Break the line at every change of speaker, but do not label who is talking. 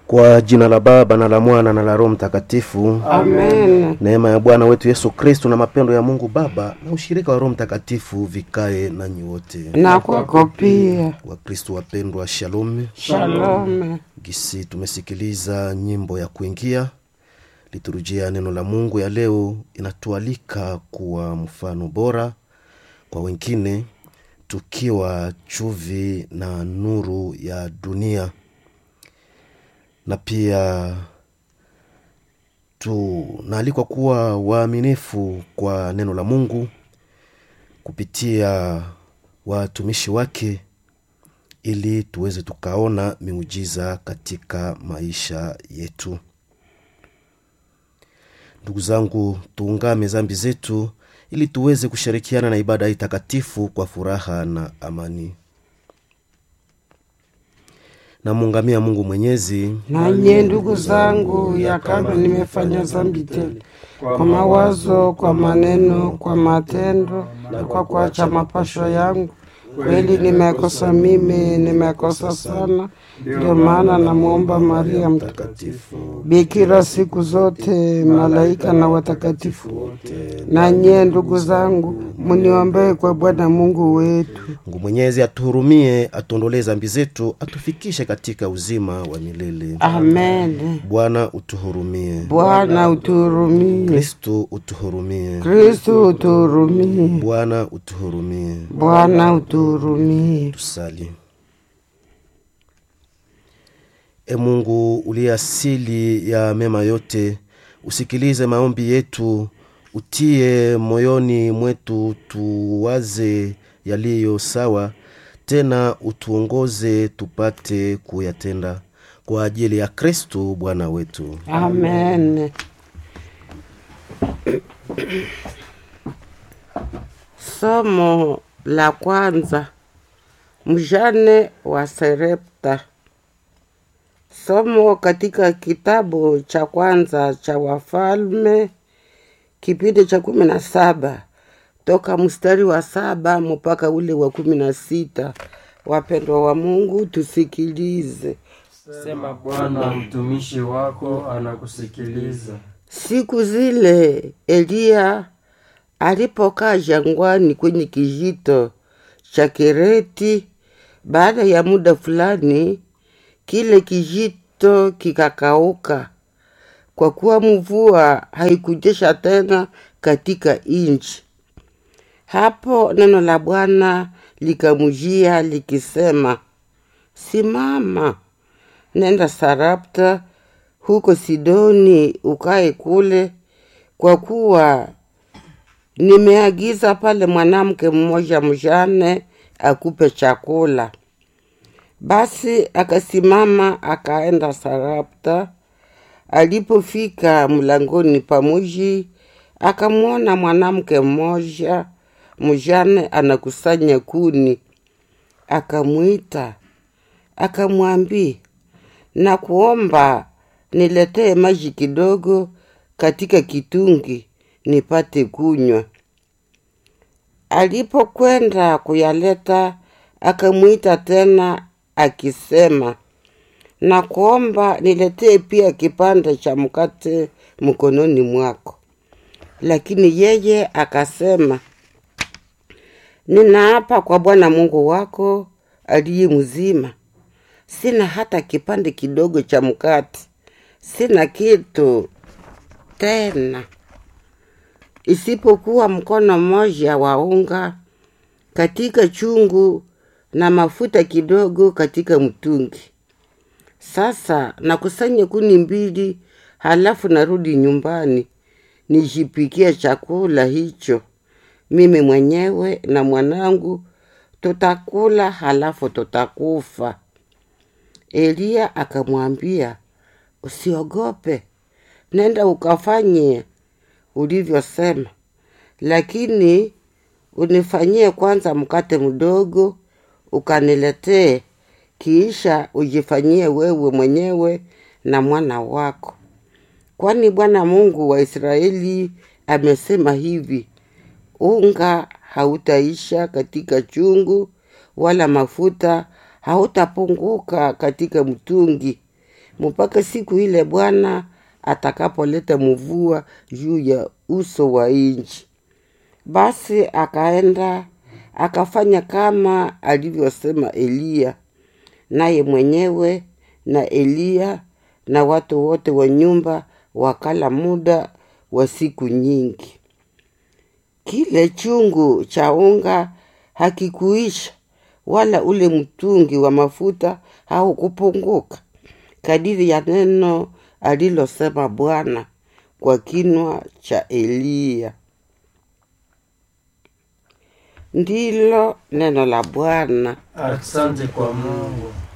Kwa jina la Baba na la Mwana na la Roho Mtakatifu.
Amen.
Neema ya Bwana wetu Yesu Kristo na mapendo ya Mungu Baba na ushirika wa Roho Mtakatifu vikae nanyi wote.
Na kwako pia.
Wakristo wapendwa, shalom.
Shalom.
Gisi tumesikiliza nyimbo ya kuingia liturujia ya neno la Mungu ya leo inatualika kuwa mfano bora kwa wengine, tukiwa chuvi na nuru ya dunia, na pia tunaalikwa kuwa waaminifu kwa neno la Mungu kupitia watumishi wake ili tuweze tukaona miujiza katika maisha yetu. Ndugu zangu, tuungame zambi zetu ili tuweze kushirikiana na ibada hii takatifu kwa furaha na amani. Namuungamia Mungu Mwenyezi
Nanye ndugu zangu, ya kama nimefanya dhambi tele kwa mawazo, kwa maneno, kwa matendo na kwa kuacha mapasho yangu, kweli nimekosa mimi, nimekosa sana. Ndio maana namwomba Maria Mtakatifu, bikira siku zote, malaika na watakatifu wote, nanye ndugu zangu, muniombee kwa Bwana Mungu wetu.
Mungu Mwenyezi atuhurumie, atuondolee zambi zetu, atufikishe katika uzima wa milele.
Amen.
Bwana utuhurumie.
Bwana utuhurumie.
Kristu utuhurumie.
Kristu utuhurumie.
Bwana utuhurumie.
Bwana utuhurumie.
Tusali. E Mungu uliye asili ya mema yote, usikilize maombi yetu, utie moyoni mwetu tuwaze yaliyo sawa, tena utuongoze tupate kuyatenda kwa ajili ya Kristu Bwana wetu.
Amen. Somo la kwanza, mjane wa Serepta. Somo katika kitabu cha kwanza cha Wafalme kipindi cha kumi na saba toka mstari wa saba mpaka ule wa kumi na sita. Wapendwa wa Mungu, tusikilize.
Sema Bwana, mtumishi wako anakusikiliza.
Siku zile Eliya alipokaa jangwani kwenye kijito cha Kereti, baada ya muda fulani kile kijito kikakauka, kwa kuwa mvua haikujesha tena katika nchi. Hapo neno la Bwana likamjia likisema, simama, nenda Sarapta huko Sidoni, ukae kule, kwa kuwa nimeagiza pale mwanamke mmoja mjane akupe chakula. Basi akasimama akaenda Sarapta. Alipofika mlangoni pa mji, akamwona mwanamke mmoja mjane anakusanya kuni. Akamwita akamwambia, na kuomba niletee maji kidogo katika kitungi nipate kunywa. Alipokwenda kuyaleta, akamwita tena akisema, na kuomba niletee pia kipande cha mkate mkononi mwako. Lakini yeye akasema, ninaapa kwa Bwana Mungu wako aliye mzima, sina hata kipande kidogo cha mkate, sina kitu tena isipokuwa mkono mmoja wa unga katika chungu na mafuta kidogo katika mtungi. Sasa nakusanya kuni mbili, halafu narudi nyumbani nijipikie chakula hicho mimi mwenyewe na mwanangu, tutakula halafu tutakufa. Eliya akamwambia, usiogope, nenda ukafanye ulivyosema, lakini unifanyie kwanza mkate mdogo ukaniletee, kisha ujifanyie wewe mwenyewe na mwana wako, kwani Bwana Mungu wa Israeli amesema hivi, unga hautaisha katika chungu, wala mafuta hautapunguka katika mtungi, mpaka siku ile Bwana atakapoleta mvua juu ya uso wa nchi. Basi akaenda akafanya kama alivyosema Eliya, naye mwenyewe na Eliya na watu wote wa nyumba wakala muda wa siku nyingi. Kile chungu cha unga hakikuisha, wala ule mtungi wa mafuta haukupunguka, kadiri ya neno alilosema Bwana kwa kinywa cha Eliya. Ndilo neno la Bwana.
Asante kwa Mungu.